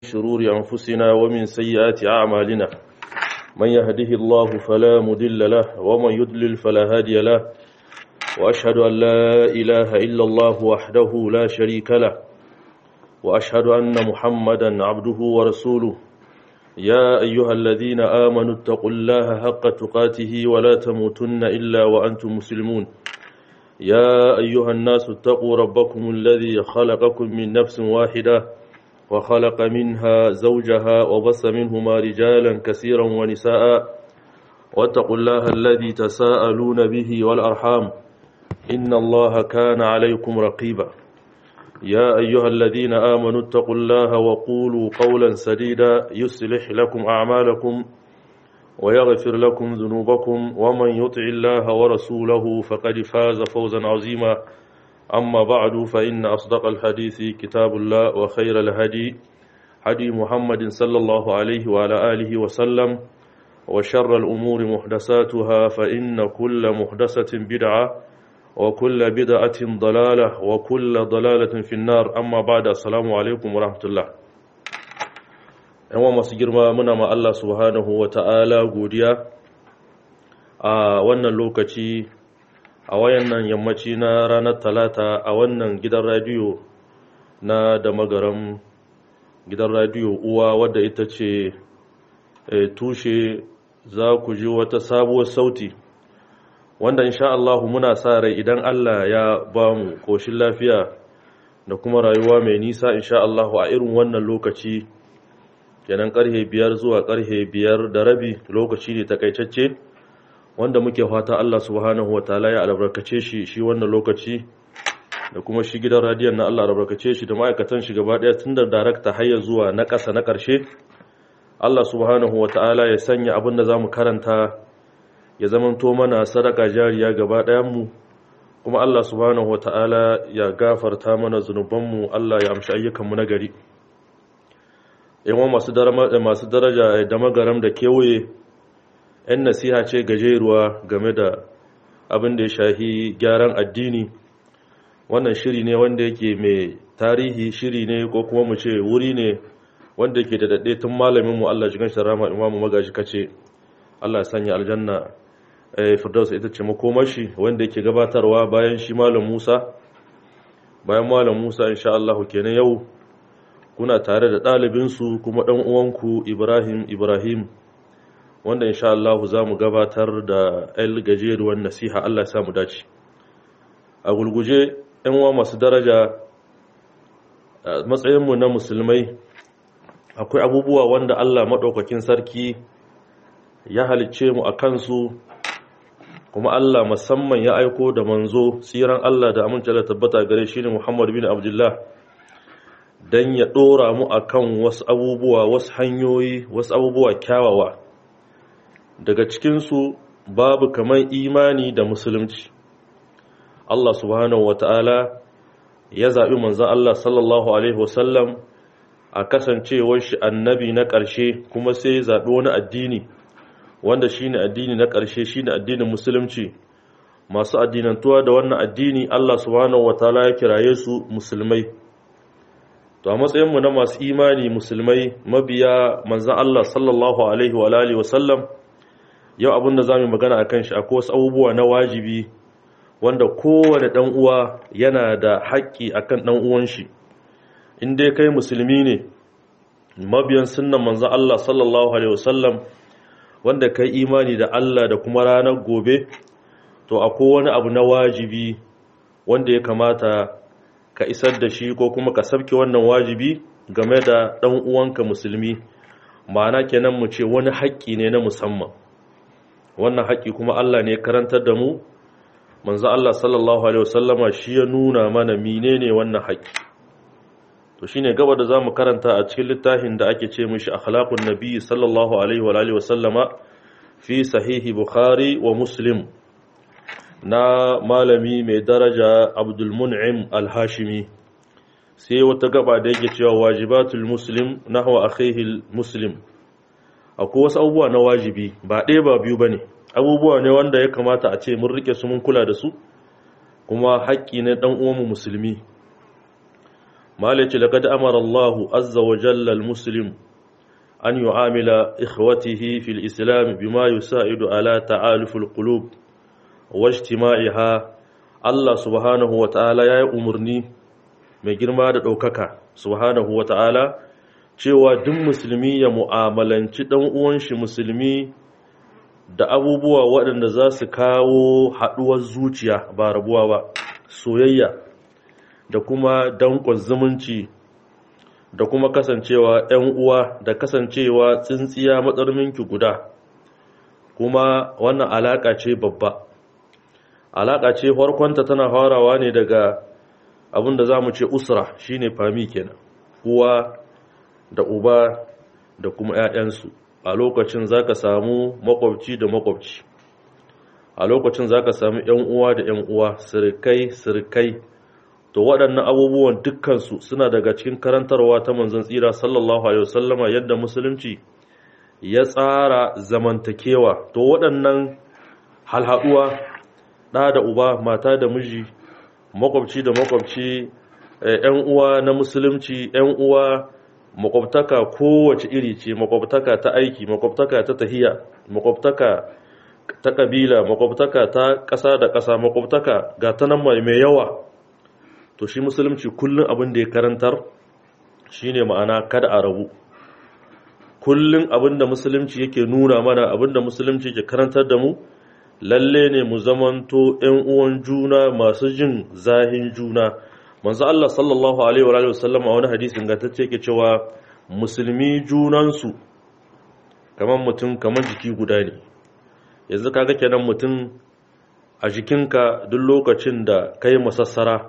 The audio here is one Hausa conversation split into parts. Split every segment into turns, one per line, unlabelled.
شرور أنفسنا ومن سيئات أعمالنا من يهده الله فلا مدل له ومن يدلل فلا هادي له وأشهد أن لا إله إلا الله وحده لا شريك له وأشهد أن محمدا عبده ورسوله يا أيها الذين آمنوا اتقوا الله حق تقاته ولا تموتن إلا وأنتم مسلمون يا أيها الناس اتقوا ربكم الذي خلقكم من نفس واحدة وخلق منها زوجها وبث منهما رجالا كثيرا ونساء واتقوا الله الذي تساءلون به والأرحام إن الله كان عليكم رقيبا يا أيها الذين آمنوا اتقوا الله وقولوا قولا سديدا يصلح لكم أعمالكم ويغفر لكم ذنوبكم ومن يطع الله ورسوله فقد فاز فوزا عظيما أما بعد فإن أصدق الحديث كتاب الله وخير الهدي هدي محمد صلى الله عليه وعلى آله وسلم وشر الأمور محدثاتها فإن كل محدثة بدعة وكل بدعة ضلالة وكل ضلالة في النار أما بعد السلام عليكم ورحمة الله yawan masu girma muna ma Allah subhanahu wa ta'ala godiya a wannan lokaci a wayannan yammaci na ranar talata a wannan gidan radiyo na da magaram gidan radiyo uwa wadda ita ce tushe za ku ji wata sabuwar sauti wanda insha Allah muna sa rai idan Allah ya ba mu koshin lafiya da kuma rayuwa mai nisa insha Allah a irin wannan lokaci kenan karhe biyar zuwa karhe biyar da rabi lokaci ne takaitacce wanda muke fata Allah subhanahu wataala ya albarkace shi shi wannan lokaci da kuma shi gidan radiyon na Allah albarkace shi da ma'aikatan shi gaba daya tun da darakta har zuwa na ƙasa na ƙarshe Allah subhanahu wataala ya sanya abin da zamu karanta ya zamanto mana sadaka jariya gaba ɗayan mu kuma Allah subhanahu wataala ya gafarta mana zunubanmu Allah ya amshi ayyukan mu na gari yawan masu daraja da magaram da kewaye 'yan nasiha ce gajeruwa game da abin da ya shahi gyaran addini wannan shiri ne wanda yake mai tarihi shiri ne ko kuma mu ce wuri ne wanda yake da daɗe tun malaminmu Allah jigan sharama imamu magaji kace Allah sanya aljanna firdaus ita ce makomashi wanda yake gabatarwa bayan shi malam Musa bayan malam Musa insha Allah kenan yau kuna tare da ɗalibinsu kuma ɗan uwanku Ibrahim Ibrahim wanda insha Allah za mu gabatar da el gajeruwan nasiha Allah ya mu dace a gulguje ‘yan uwa masu daraja a matsayinmu na musulmai akwai abubuwa wanda Allah maɗaukakin sarki ya halicce mu a kansu kuma Allah musamman ya aiko da manzo tsiran Allah da amince da tabbata gare shi ne Muhammad bin Abdullah don ya ɗora mu a kan wasu abubuwa wasu hanyoyi wasu abubuwa kyawawa daga cikinsu babu kamar imani da musulunci Allah subhanahu wa ta'ala ya zaɓi manzan Allah sallallahu Alaihi wasallam a kasancewar shi annabi na ƙarshe kuma sai ya zaɓi wani addini wanda shi ne addini na ƙarshe shi ne addinin musulunci masu addinantuwa da wannan addini Allah subhanahu wa ta'ala ya kiraye su musulmai to a matsayinmu na masu imani musulmai mabiya manzan Allah sallallahu alaihi wa alihi wa sallam yau abin da zamu magana akan shi akwai wasu abubuwa na wajibi wanda kowane dan uwa yana da haƙƙi akan dan uwan shi in dai kai musulmi ne mabiyan sunnan manzan Allah sallallahu alaihi wa sallam wanda kai imani da Allah da kuma ranar gobe to akwai wani abu na wajibi wanda ya kamata ka isar da shi ko kuma ka sabke wannan wajibi game da ɗan uwanka musulmi ma'ana kenan mu ce wani haƙƙi ne na musamman wannan haƙƙi kuma Allah ne karantar da mu manzo Allah sallallahu alaihi wasallama shi ya nuna mana menene wannan haƙƙi to shine gaba da zamu karanta a cikin littafin da ake ce mishi akhlaqun nabi sallallahu alaihi wa alihi wasallama fi sahihi bukhari wa muslim na malami mai daraja abdulmun'im al-hashimi sai wata gaba da yake cewa wajibatul muslim nahwa akhihi muslim akwai wasu abubuwa na wajibi ba ɗaya ba biyu bane abubuwa ne wanda ya kamata a ce mun rike su mun kula da su kuma haƙƙi ne dan uwanmu musulmi malaci laqad amara Allah azza wa jalla al-muslim an yu'amila ikhwatihi fil islam bima yusa'idu ala ta'aluf al-qulub wa ijtima'iha Allah subhanahu wa ta'ala yayi umurni mai girma da daukaka subhanahu wa ta'ala cewa duk musulmi ya mu'amalanci dan uwan shi musulmi da abubuwa waɗanda za su kawo haɗuwar zuciya ba rabuwa ba soyayya da kuma danƙon zumunci da kuma kasancewa ‘yan uwa da kasancewa tsintsiya matsarminki guda kuma wannan alaƙa ce babba alaƙa ce farkonta tana farawa ne daga abin da za mu ce usra shine fami kenan uwa da uba da kuma ‘ya'yansu a lokacin za ka samu makwabci da makwabci a lokacin za ka samu ‘yan uwa da ‘yan uwa sirkai sirkai to waɗannan abubuwan dukkansu suna daga cikin karantarwa ta manzon tsira sallallahu alaihi wasallama yadda musulunci ya tsara zamantakewa to waɗannan halhaɗuwa ɗa da uba mata da miji makwabci da makwabci ‘yan uwa na musulunci ‘yan uwa makwabtaka kowace iri ce makwabtaka ta aiki makwabtaka ta tahiya makwabtaka ta kabila makwabtaka ta ƙasa da ƙasa makwabtaka ga ta nan mai yawa to shi musulunci kullum abin da ya karantar shine ma'ana kada a rabu kullum abin da musulunci yake nuna mana abin da musulunci ke karantar da mu lalle ne mu zamanto 'yan uwan juna masu jin zahin juna manzo Allah sallallahu alaihi wa alihi wasallam a wani hadisi ingantacce yake cewa musulmi junansu kamar mutum kamar jiki guda ne yanzu kaga kenan mutum a jikinka duk lokacin da kai masassara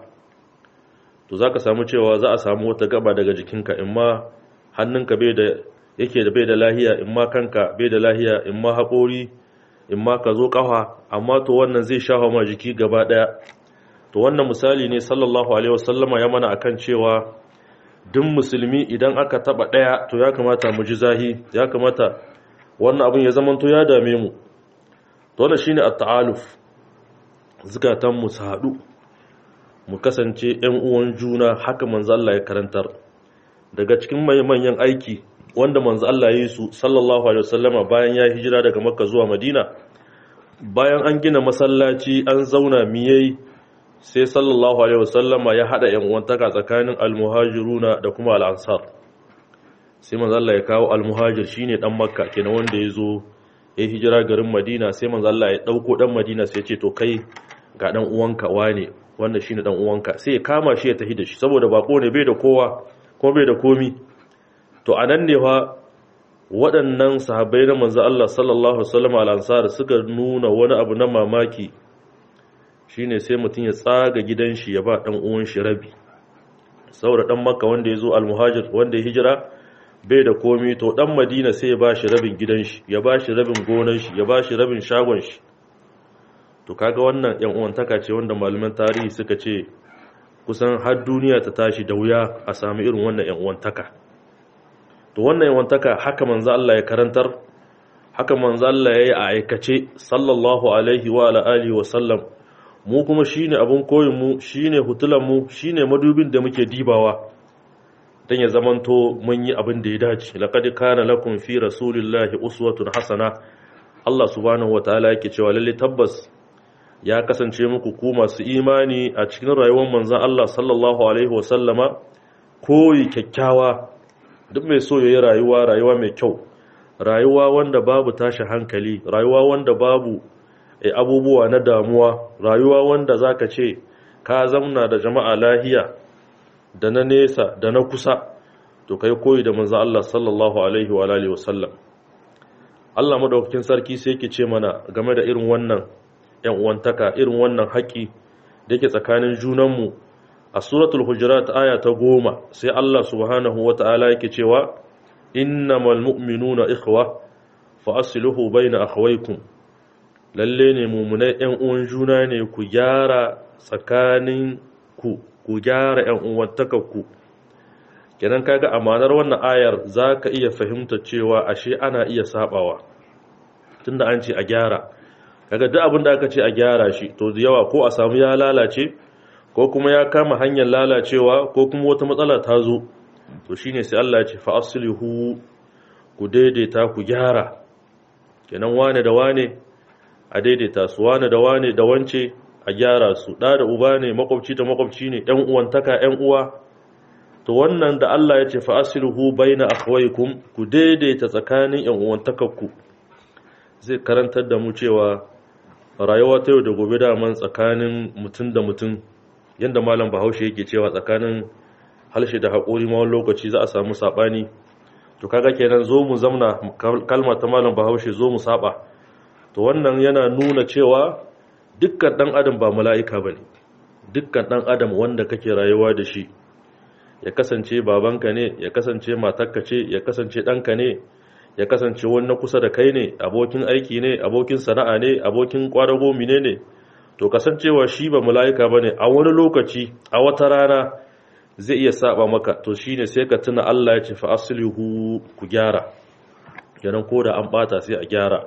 to zaka samu cewa za a samu wata gaba daga jikinka imma hannunka bai da yake da bai da lahiya imma kanka bai da lahiya imma haƙori imma ka zo ƙafa amma to wannan zai shafa ma jiki gaba ɗaya to wannan misali ne sallallahu alaihi wasallama ya mana akan cewa duk musulmi idan aka taba daya to ya kamata mu ji zahi ya kamata wannan abin ya zamanto ya dame mu to wannan shine at-ta'aluf zukatan mu su hadu mu kasance ƴan uwan juna haka manzo Allah ya karantar daga cikin manyan aiki wanda manzo Allah ya yi su sallallahu alaihi wasallama bayan ya hijira daga Makka zuwa Madina bayan an gina masallaci an zauna miyai sai sallallahu alaihi wasallama ya hada yan uwantaka tsakanin almuhajiruna da kuma al'ansar sai manzo Allah ya kawo almuhajir shine dan makka kenan wanda ya zo ya hijira garin madina sai manzo Allah ya dauko dan madina sai ya ce to kai ga dan uwanka wane wanda shine dan uwanka sai ya kama shi ya tafi da shi saboda bako ne bai da kowa ko bai da komi to anan ne fa waɗannan sahabbai na manzo Allah sallallahu alaihi wasallam al-ansar suka nuna wani abu na mamaki shine sai mutum ya tsaga gidan shi ya ba dan uwan shi rabi saboda dan makka wanda ya zo al-muhajir wanda ya hijira bai da komi to dan madina sai ya ba shi rabin gidan shi ya ba shi rabin gonan shi ya ba shi rabin shagon shi to kaga wannan yan uwantaka ce wanda malaman tarihi suka ce kusan har duniya ta tashi da wuya a sami irin wannan yan uwantaka to wannan yan uwantaka haka manzo Allah ya karantar haka manzo Allah ya yi a aikace sallallahu alaihi wa ala alihi wa sallam mu kuma shine abun koyin mu shine hutulan mu shine madubin da muke dibawa dan ya zamanto mun yi abin da ya dace laqad kana lakum fi rasulillahi uswatun hasana Allah subhanahu wataala yake cewa lalle tabbas ya kasance muku ku masu imani a cikin rayuwar manzon Allah sallallahu alaihi wasallama koyi kyakkyawa duk mai so yayi rayuwa rayuwa mai kyau rayuwa wanda babu tashi hankali rayuwa wanda babu abubuwa na damuwa rayuwa wanda zaka ce ka zamna da jama'a lahiya da na nesa da na kusa to kai koyi da manzo Allah sallallahu alaihi wa alihi wasallam Allah madaukakin sarki sai yake ce mana game da irin wannan yan uwantaka irin wannan haƙi da yake tsakanin junanmu a suratul hujurat aya ta goma sai Allah subhanahu wata'ala yake cewa innamal mu'minuna ikhwa fa aslihu bayna akhawaykum lalle ne mumunai yan uwan juna ne ku gyara tsakanin ku ku gyara yan uwantakarku kenan kaga amanar wannan ayar zaka iya fahimta cewa ashe ana iya sabawa tunda an ce a gyara kaga duk abin da aka ce a gyara shi to da yawa ko a samu ya lalace ko kuma ya kama hanyar lalacewa ko kuma wata matsala ta zo to shine sai Allah ya ce fa aslihu ku daidaita ku gyara kenan wane da wane a daidaita su wane da wane da wance a gyara su da da uba ne makwabci da makwabci ne ƴan uwantaka ƴan uwa to wannan da Allah ya ce fa aslihu baina akhwaykum ku daidaita tsakanin ƴan uwantakarku zai karantar da mu cewa rayuwa ta yau da gobe daman tsakanin mutum da mutum yadda malam bahaushe yake cewa tsakanin halshe da haƙori ma wani lokaci za a samu saɓani to kaga kenan zo mu zamna kalma ta malam bahaushe zo mu saba to wannan yana nuna cewa dukkan ɗan adam ba mala'ika ba ne dukkan ɗan adam wanda kake rayuwa da shi ya kasance babanka ne ya kasance matarka ce ya kasance ɗanka ne ya kasance wani na kusa da kai ne abokin aiki ne abokin sana'a ne abokin kwadago mine ne to kasancewa shi ba mala'ika bane a wani lokaci a wata rana zai iya saba maka to shine sai ka tuna Allah ya ce fa aslihu ku gyara kenan ko da an bata sai a gyara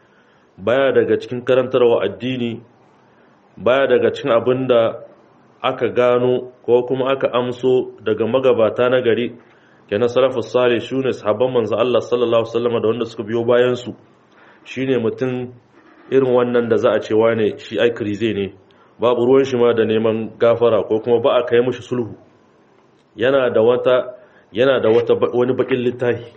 baya daga cikin karantarwa addini baya daga cikin abinda aka gano ko kuma aka amso daga magabata na gari kenan salafus salih shine sahabban manzo Allah sallallahu alaihi wasallam da wanda suka biyo bayan su shine mutum irin wannan da za a ce wane shi ai krize ne babu ruwan shi ma da neman gafara ko kuma ba a kai mishi sulhu yana da wata yana da wata wani bakin littafi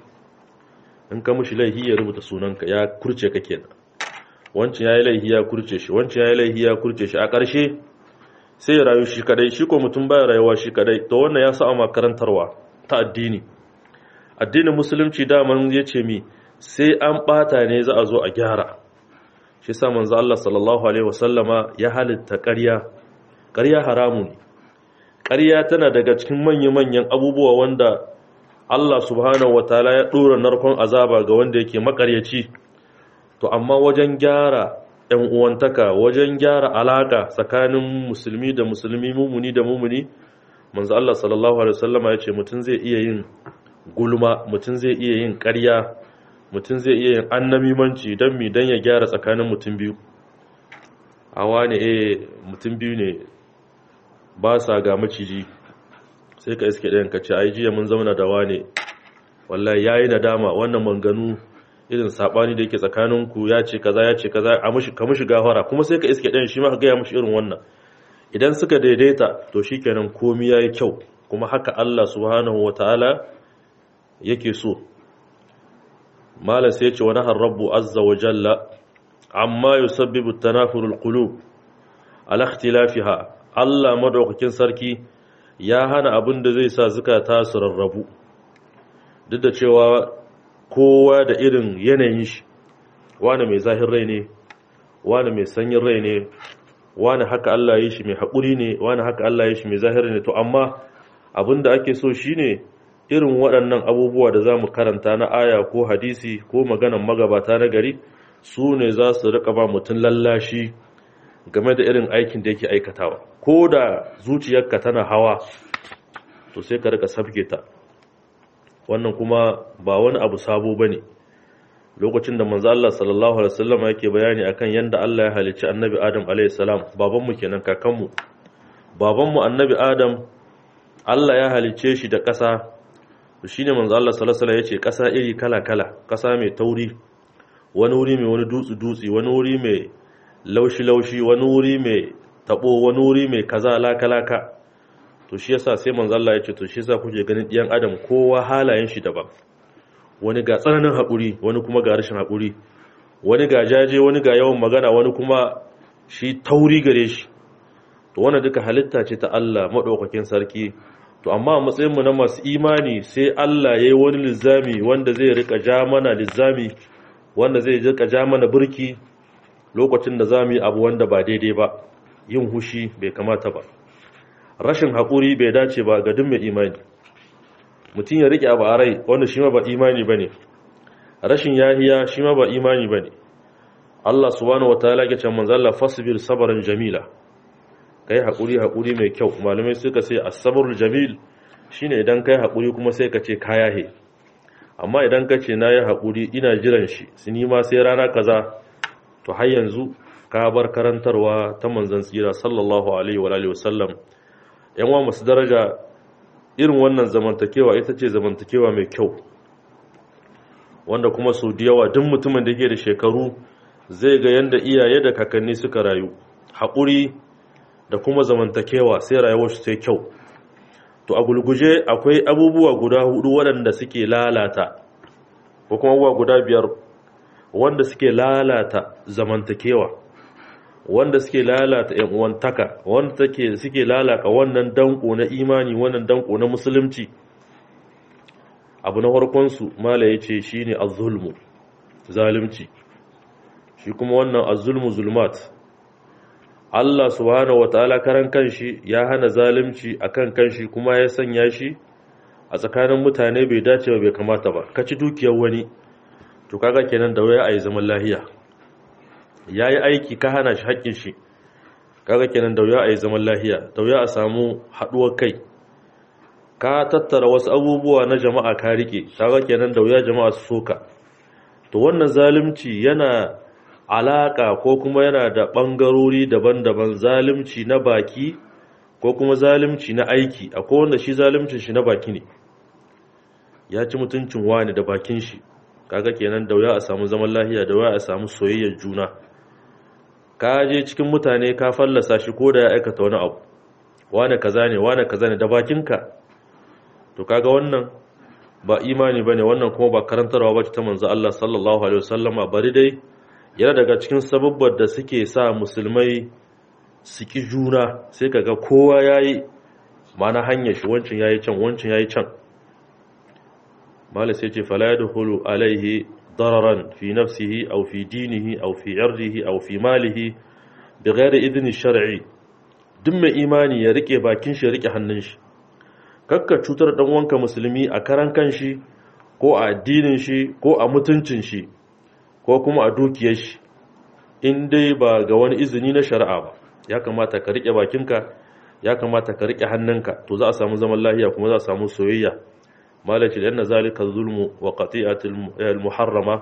in ka mishi laihi ya rubuta sunanka ya kurce ka kenan wancin yayi laihi ya kurce shi wancin yayi laihi ya kurce shi a ƙarshe sai ya rayu shi kadai shi ko mutum baya rayuwa shi kadai to wannan ya sa a makarantarwa ta addini addinin musulunci daman ya ce mi sai an bata ne za a zo a gyara shi sa manzo Allah sallallahu alaihi wasallama ya halitta ƙarya ƙarya haramu ne ƙarya tana daga cikin manya-manyan abubuwa wanda Allah subhanahu wataala ya dora narkon azaba ga wanda yake makaryaci to amma wajen gyara ɗan uwantaka wajen gyara alaka tsakanin musulmi da musulmi mumuni da mumuni manzo Allah sallallahu alaihi wasallama ya ce mutum zai iya yin gulma mutum zai iya yin ƙarya mutum zai iya yin annamimanci don mi don ya gyara tsakanin mutum biyu a wani eh mutum biyu ne ba sa ga maciji sai ka iske ɗayan ka ce ai jiya mun zauna da wane wallahi yayi nadama wannan manganu irin sabani da yake tsakaninku ya ce kaza ya ce kaza a mushi ka mushi gafara kuma sai ka iske ɗayan shi ma ka gaya mushi irin wannan idan suka daidaita to shikenan komai yayi kyau kuma haka Allah subhanahu wataala yake so malam sai ya ce wa nahar rabbu azza wa jalla amma yusabbibu tanafurul qulub ala ikhtilafiha Allah madaukakin sarki ya hana abin da zai sa zukata su rarrabu duk da cewa kowa da irin yanayin shi wani mai zahir rai ne wani mai sanyin rai ne wani haka Allah ya yi shi mai haƙuri ne wani haka Allah ya yi shi mai zahir ne to amma abin da ake so shine irin waɗannan abubuwa da za mu karanta na aya ko hadisi ko maganan magabata na gari su ne za su riƙa ba mutum lallashi game da irin aikin da yake aikatawa ko da zuciyarka tana hawa to sai ka rika sabke ta wannan kuma ba wani abu sabo bane lokacin da manzo Allah sallallahu alaihi wasallam yake bayani akan yanda Allah ya halicci annabi Adam alaihi salam babanmu kenan kakanmu babanmu annabi Adam Allah ya halicce shi da ƙasa shine manzo Allah sallallahu alaihi wasallam yace ƙasa iri kala-kala ƙasa mai tauri wani wuri mai wani dutsi dutsi wani wuri mai laushi-laushi wani wuri mai tabo wani wuri mai kaza laka-laka to shi yasa sai manzo Allah ya ce to shi yasa kuke ganin ɗiyan adam kowa halayen shi daban wani ga tsananin haƙuri wani kuma ga rashin haƙuri wani ga jaje wani ga yawan magana wani kuma shi tauri gare shi to wannan duka halitta ce ta Allah madaukakin sarki to amma a matsayin mu na masu imani sai Allah yayi wani lizami wanda zai rika ja mana lizami wanda zai rika ja mana burki lokacin da za mu yi abu wanda ba daidai ba yin hushi bai kamata ba rashin haƙuri bai dace ba ga duk mai imani mutum ya riƙe abu a rai wanda shi ma ba imani ba ne rashin yahiya shi ma ba imani ba ne Allah subhanahu wa ta'ala ke can manzalla fasbir sabarin jamila kai haƙuri haƙuri mai kyau malamai suka ce as-sabrul jamil shine idan kai haƙuri kuma sai ka ce kayahe amma idan ka ce nayi haƙuri ina jiran shi sini ma sai rana kaza to har yanzu ka bar karantarwa ta manzon tsira sallallahu alaihi wa alihi wasallam yanwa masu daraja irin wannan zamantakewa ita ce zamantakewa mai kyau wanda kuma su da yawa duk mutumin da yake da shekaru zai ga yanda iyaye da kakanni suka rayu haƙuri da kuma zamantakewa sai rayuwar su sai kyau to a gulguje akwai abubuwa guda hudu waɗanda suke lalata ko kuma abubuwa guda biyar wanda suke lalata zamantakewa wanda suke lalata yan uwantaka wanda take suke lalaka wannan danko na imani wannan danko na musulunci abu na farkon su mala yace shine az-zulmu zalunci shi kuma wannan az-zulmu zulmat Allah subhanahu wataala karan kanshi ya hana zalunci akan kanshi kuma ya sanya shi a tsakanin mutane bai dace ba bai kamata ba kaci dukiyar wani to kaga kenan da waya ayi zaman lahiya yayi aiki ka hana shi haƙƙin shi kaga kenan da waya ayi zaman lahiya da waya a samu haduwar kai ka tattara wasu abubuwa na jama'a ka rike kaga kenan da waya jama'a su soka to wannan zalunci yana alaka ko kuma yana da bangarori daban-daban zalunci na baki ko kuma zalunci na aiki akwai wanda shi zaluncin shi na baki ne ya ci mutuncin wani da bakin shi kaga kenan da wuya a samu zaman lahiya da wuya a samu soyayyar juna ka je cikin mutane ka fallasa shi ko da ya aikata wani abu wane kaza ne wane kaza ne da bakinka to kaga wannan ba imani bane wannan kuma ba karantarwa bace ta manzo Allah sallallahu alaihi wasallama bari dai yana daga cikin sababbar da suke sa musulmai su ki juna sai kaga kowa yayi mana hanyar shi wancin yayi can wancin yayi can mala sai ce fala yadkhulu alaihi dararan fi nafsihi aw fi dinihi aw fi irdihi aw fi malihi bighairi idni shar'i duk mai imani ya rike bakin shi ya rike hannun shi kakka cutar dan wanka musulmi a karan kanshi ko a addinin shi ko a mutuncin shi ko kuma a dukiyar shi in dai ba ga wani izini na shari'a ba ya kamata ka rike bakinka ya kamata ka rike hannunka to za a samu zaman lafiya kuma za a samu soyayya malaci da yana zalika zulmu wa qati'atul muharrama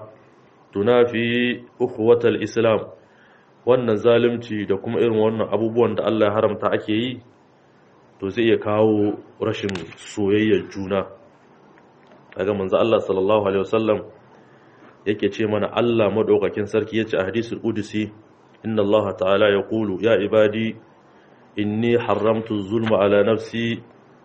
tunafi ukhuwatal islam wannan zalunci da kuma irin wannan abubuwan da Allah ya haramta ake yi to zai iya kawo rashin soyayyar juna daga manzo Allah sallallahu alaihi wasallam yake ce mana Allah madaukakin sarki yace a hadisul qudsi inna Allah ta'ala yaqulu ya ibadi inni haramtu zulma ala nafsi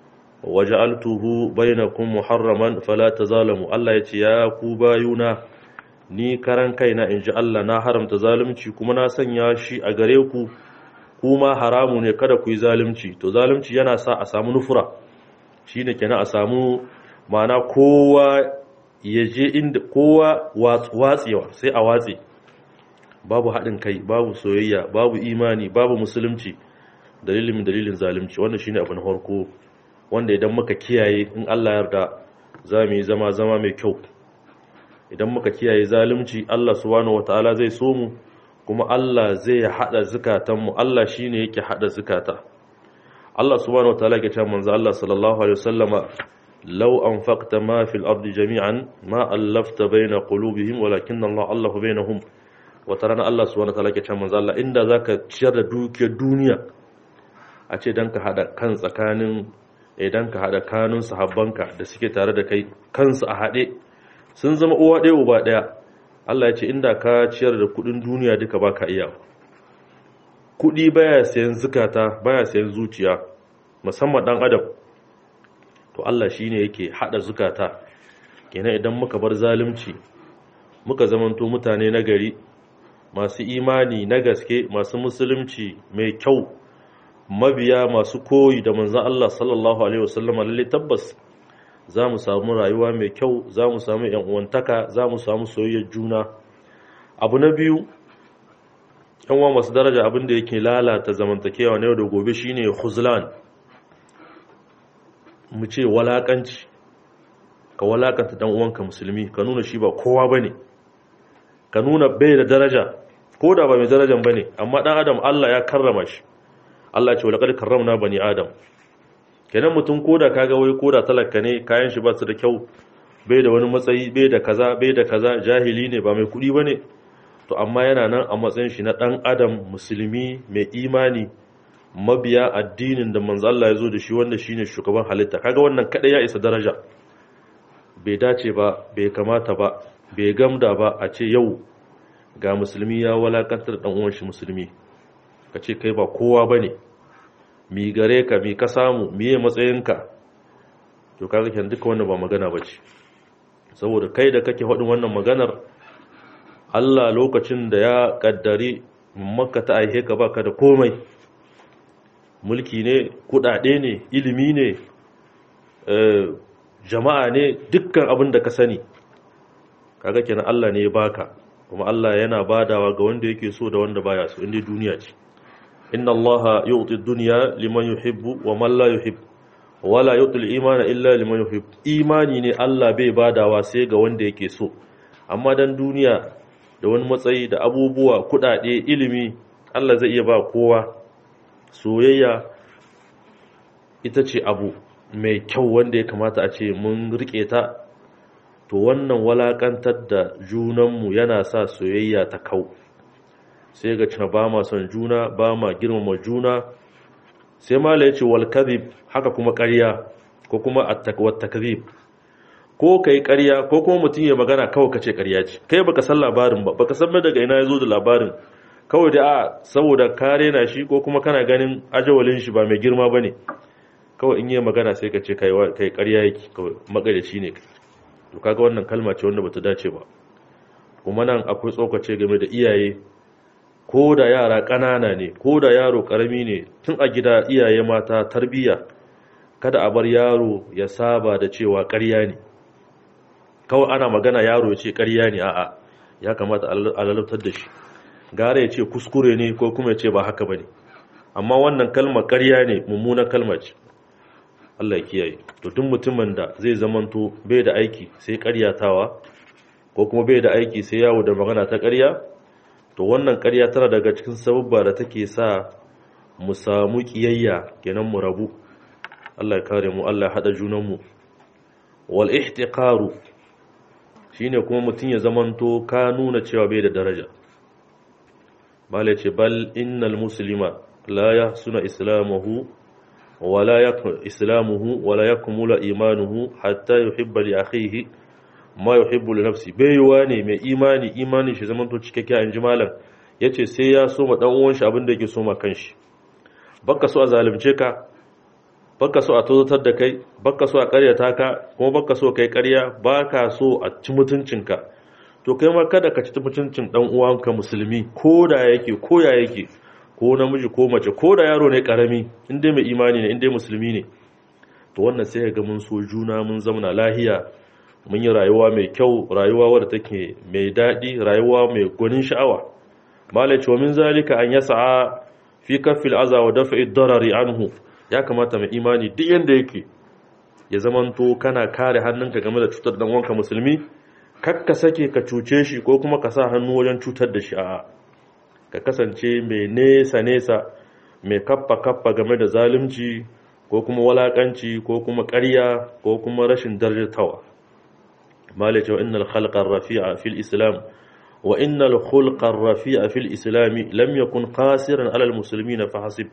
waja'altuhu bainakum muharraman fala tazalamu Allah yace ya ku bayuna ni karan kaina inji Allah na haramta zalunci kuma na sanya shi a gare ku kuma haramu ne kada ku yi zalunci to zalunci yana sa a samu nufura shine kenan a samu ma'ana kowa ya je inda kowa watsewa sai a watse babu haɗin kai babu soyayya babu imani babu musulunci dalilin dalilin zalunci wannan shine abu na farko wanda idan muka kiyaye in Allah yarda za mu yi zama zama mai kyau idan muka kiyaye zalunci Allah subhanahu wataala zai so mu kuma Allah zai hada zukatanmu Allah shine yake hada zukata Allah subhanahu wataala yake cewa manzo Allah sallallahu alaihi wasallama law anfaqta ma fil ardi jami'an ma allafta baina qulubihim walakin Allah allahu bainahum wa tarana Allah subhanahu wataala yake cewa manzo Allah inda zaka ciyar da dukiyar duniya a ce dan ka hada kan tsakanin idan ka hada kanun sahabbanka da suke tare da kai kansu a hade sun zama uwa ɗaya uba ɗaya Allah ya ce inda ka ciyar da kudin duniya duka baka iya kudi baya sayan zukata baya sayan zuciya musamman dan adam to Allah shine yake hada zukata kenan idan muka bar zalunci muka zamanto mutane na gari masu imani na gaske masu musulunci mai kyau mabiya masu koyi da manzon Allah sallallahu alaihi wasallam lalle tabbas za mu samu rayuwa mai kyau za mu samu uwantaka za mu samu soyayyar juna abu na biyu yanwa masu daraja abin da yake lalata zamantakewa na yau da gobe shine huzlan mu ce walakanci ka walakanta dan uwanka musulmi ka nuna shi ba kowa bane ka nuna bai da daraja ko da ba mai darajan bane amma dan adam Allah ya karrama shi Allah ya ce walaqad karramna bani adam kenan mutum koda kaga wai koda talaka ne kayan shi ba su da kyau bai da wani matsayi bai da kaza bai da kaza jahili ne ba mai kudi bane to amma yana nan a matsayin shi na dan adam musulmi mai imani mabiya addinin da manzo Allah ya zo da shi wanda shine shugaban halitta kaga wannan kada ya isa daraja bai dace ba bai kamata ba bai gamda ba a ce yau ga musulmi ya walakantar dan uwan shi musulmi ka ce kai ba kowa bane mi gare ka mi ka samu miye matsayinka to kaga kenan duka wannan ba magana bace saboda kai da kake faɗin wannan maganar Allah lokacin da ya kaddari makka ta aihe ka baka da komai mulki ne kudade ne ilimi ne jama'a ne dukkan abin da ka sani kaga kenan Allah ne ya baka kuma Allah yana badawa ga wanda yake so da wanda baya so inda duniya ce inna allaha yu'ti ad-dunya liman yuhibbu wa man la yuhibbu wala yu'ti al-imana illa liman yuhibbu imani ne Allah bai badawa sai ga wanda yake so amma dan duniya da wani matsayi da abubuwa kudade ilimi Allah zai iya ba kowa soyayya ita ce abu mai kyau wanda ya kamata a ce mun rike ta to wannan walakantar da junanmu yana sa soyayya ta kau sai ga cina ba ma son juna ba ma girmama juna sai mala ya ce wal kadhib haka kuma ƙarya ko kuma at-takwat takdhib ko kai ƙarya ko kuma mutum ya magana kawai kace ƙarya ce kai baka san labarin ba baka san daga ina yazo da labarin kawai da a saboda kare na shi ko kuma kana ganin ajawalin shi ba mai girma bane kawai in yi magana sai ka ce kai kai ƙarya yake kawai magadaci ne to kaga wannan kalma ce wanda bata dace ba kuma nan akwai tsokace game da iyaye ko da yara ƙanana ne ko da yaro ƙarami ne tun a gida iyaye mata tarbiyya kada a bar yaro ya saba da cewa ƙarya ne kawai ana magana yaro ya ce ƙarya ne a'a ya kamata a lalautar da shi gara ya ce kuskure ne ko kuma ya ce ba haka ba ne amma wannan kalma ƙarya ne mummunan kalma ce Allah ya kiyaye to duk mutumin da zai zamanto bai da aiki sai ƙaryatawa ko kuma bai da aiki sai yawo da magana ta ƙarya to wannan ƙarya tana daga cikin sababba da take sa mu samu kiyayya kenan mu rabu Allah ya kare mu Allah ya hada junan mu wal ihtiqaru shine kuma mutun ya zamanto ka nuna cewa bai da daraja bale ce bal innal muslima la yahsuna islamuhu wala yakun islamuhu wala yakmula imanuhu hatta yuhibba li akhihi ma yuhibbu li nafsi baiwa ne mai imani imani shi zaman to cikakke an ji malam yace sai ya so ma dan uwan shi abin da yake so ma kanshi baka so a zalunce ka baka so a tozotar da kai baka so a karyata ka kuma baka so kai karya baka so a ci mutuncinka to kai ma kada ka ci mutuncin dan uwanka musulmi ko da yake ko ya yake ko namiji ko mace ko da yaro ne karami in dai mai imani ne in dai musulmi ne to wannan sai ga mun so juna mun zamana lahiya mun yi rayuwa mai kyau rayuwa wadda take mai daɗi rayuwa mai gwanin sha'awa malai cewa min zalika an yasa fi kafil aza wa dafa'i darari anhu ya kamata mai imani duk yanda yake ya zamanto kana kare hannunka game da cutar dan wanka musulmi kakka sake ka cuce shi ko kuma ka sa hannu wajen cutar da shi a'a ka kasance mai nesa nesa mai kaffa kaffa game da zalunci ko kuma walakanci ko kuma ƙarya ko kuma rashin darjatawa مالك وإن الخلق الرفيع في الإسلام وإن الخلق الرفيع في الإسلام لم يكن قاسرا على المسلمين فحسب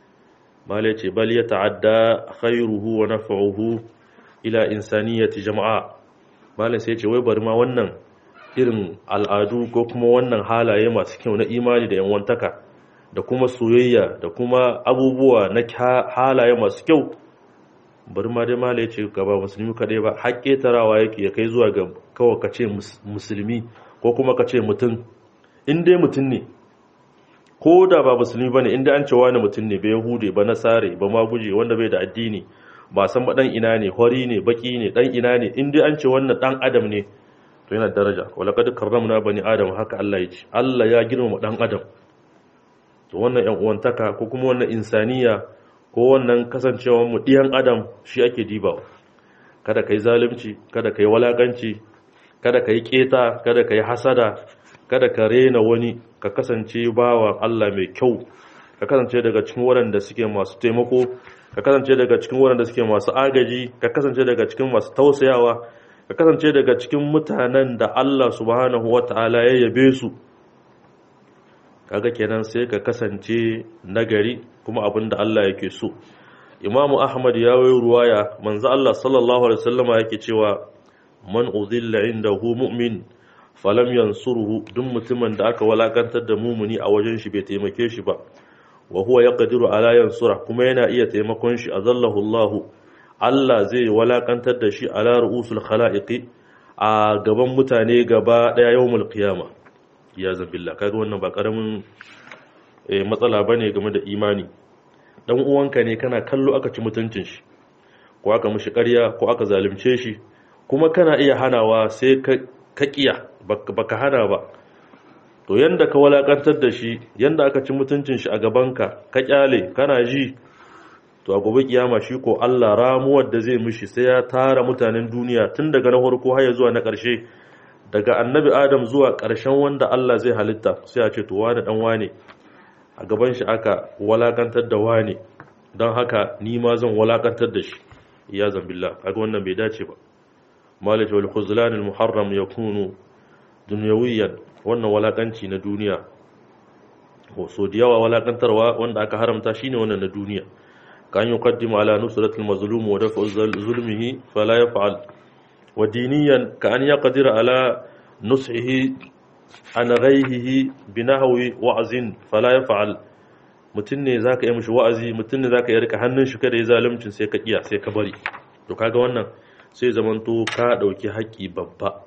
مالك بل يتعدى خيره ونفعه إلى إنسانية جمعاء مالك سيتي ويبر ما ونن irin al'adu ko kuma wannan halaye masu kyau na imani da yanwantaka da kuma soyayya da kuma abubuwa na halaye masu kyau bari ma dai mala ya ce gaba musulmi kaɗai ba haƙƙe tarawa yake ya kai zuwa ga kawai ka ce musulmi ko kuma ka ce mutum in dai mutum ne ko da ba musulmi ba ne inda an ce wani mutum ne bai hude ba nasare ba ma guje wanda bai da addini ba san ba ɗan ina ne hori ne baki ne ɗan ina ne in dai an ce wannan ɗan adam ne to yana daraja wala kad karramna bani adam haka Allah ya ce Allah ya girmama ɗan adam to wannan ƴan uwantaka ko kuma wannan insaniya ko wannan kasancewar mu ɗiyan adam shi ake dibawa kada ka yi zalunci kada ka yi walakanci kada ka yi keta kada ka yi hasada kada ka rena wani ka kasance bawa Allah mai kyau ka kasance daga cikin waɗanda suke masu taimako ka kasance daga cikin waɗanda suke masu agaji ka kasance daga cikin masu tausayawa ka kasance daga cikin mutanen da Allah subhanahu wata'ala ya yabe su kaga kenan sai ka kasance nagari kuma abin da Allah yake so imamu ahmad ya wayo ruwaya manzo Allah sallallahu alaihi wasallama yake cewa man uzilla indahu mu'min falam yansuruhu duk mutumin da aka walakantar da mumuni a wajen shi bai taimake shi ba wa huwa yaqdiru ala yansura kuma yana iya taimakon shi azallahu Allah Allah zai walakantar da shi ala ru'usul khalaiqi a gaban mutane gaba daya yawmul qiyama ya zabillah kaga wannan ba karamin matsala bane game da imani dan uwanka ne kana kallo aka ci mutuncin shi ko aka mishi ƙarya ko aka zalunce shi kuma kana iya hanawa sai ka kiya baka hana ba to yanda ka walakantar da shi yanda aka ci mutuncin shi a gabanka ka kyale kana ji to a gobe kiyama shi ko Allah ramuwar da zai mishi sai ya tara mutanen duniya tun daga na farko har zuwa na ƙarshe daga annabi Adam zuwa ƙarshen wanda Allah zai halitta sai a ce to wani dan wane a gaban shi aka walakantar da wane don haka ni ma zan walakantar da shi ya zambillah kaga wannan bai dace ba malik wal khuzlan al muharram yakunu dunyawiyan wannan walakanci na duniya ko so da yawa walakantarwa wanda aka haramta shine wannan na duniya kan yuqaddimu ala nusratil mazlum wa daf'u zulmihi fala yaf'al wa diniyan ka an yaqdir ala nushihi an ghayhihi binahwi wa'zin fala yaf'al mutun ne zaka yi mishi wa'azi mutun ne zaka yi rika hannun shi kada ya zaluncin sai ka kiya sai ka bari to kaga wannan sai zamanto ka dauki haƙi babba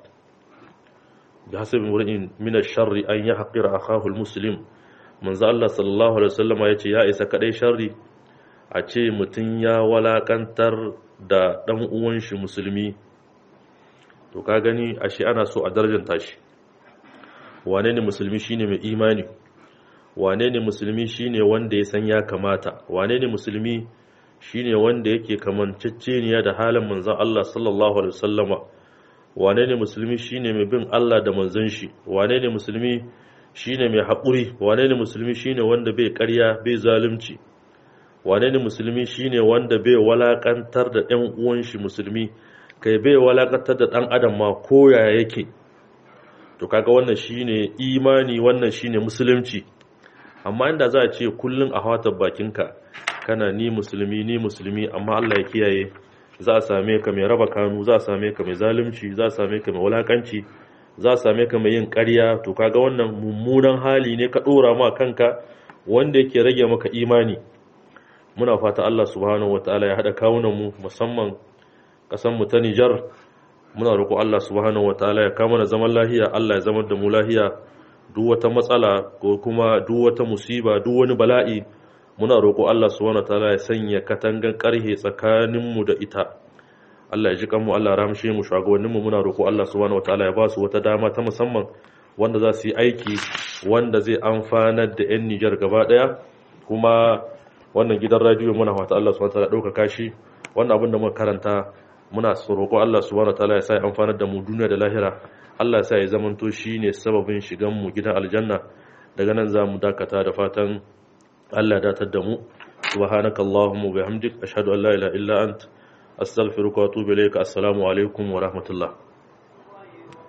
bi hasabin wurin min ash-sharri an yahqira akahu al-muslim manzo Allah sallallahu alaihi wasallam yace ya isa kadai sharri a ce mutun ya walakantar da dan uwan shi musulmi to ka gani ashe ana so a darjanta shi wane ne musulmi shine mai imani wane ne musulmi shine wanda ya san ya kamata wane ne musulmi shine wanda yake kamanceceniya da halin manzon Allah sallallahu alaihi wasallama wane ne musulmi shine mai bin Allah da manzon shi wane ne musulmi shine mai haƙuri wane ne musulmi shine wanda bai ƙarya bai zalunci wane ne musulmi shine wanda bai walakantar da ɗan uwan shi musulmi kai bai walakantar da ɗan adam ma koya yake to kaga wannan shine imani wannan shine musulunci amma inda za a ce kullun a hawatar bakinka kana ni musulmi ni musulmi amma Allah ya kiyaye za a same ka mai raba kanu za a same ka mai zalunci za a same ka mai wulakanci za a same ka mai yin ƙarya to kaga wannan mummunan hali ne ka ɗora ma kanka wanda yake rage maka imani muna fata Allah subhanahu wataala ya haɗa kawunan mu musamman ƙasar mu ta Nijar muna roƙo Allah subhanahu wataala ya kama na zaman lahiya Allah ya zama da mu lahiya duk wata matsala ko kuma duk wata musiba duk wani bala'i muna roƙo Allah subhanahu wataala ya sanya katangan ƙarhe tsakanin mu da ita Allah ya ji kanmu Allah ramshe mu shugabannin mu muna roƙo Allah subhanahu wataala ya ba su wata dama ta musamman wanda za su yi aiki wanda zai amfanar da 'yan Nijar gaba ɗaya kuma wannan gidan radiyo muna fata Allah subhanahu wataala ɗaukaka shi wannan abin da muka karanta muna roƙo Allah subhanahu wataala ya sa ya amfanar da mu duniya da lahira Allah ya sa ya zamanto shine sababin shigan mu gidan aljanna daga nan zamu dakata da fatan Allah ya datar da mu subhanakallahumma wa bihamdik ashhadu an la ilaha illa ant astaghfiruka wa atubu ilayka assalamu alaikum wa rahmatullah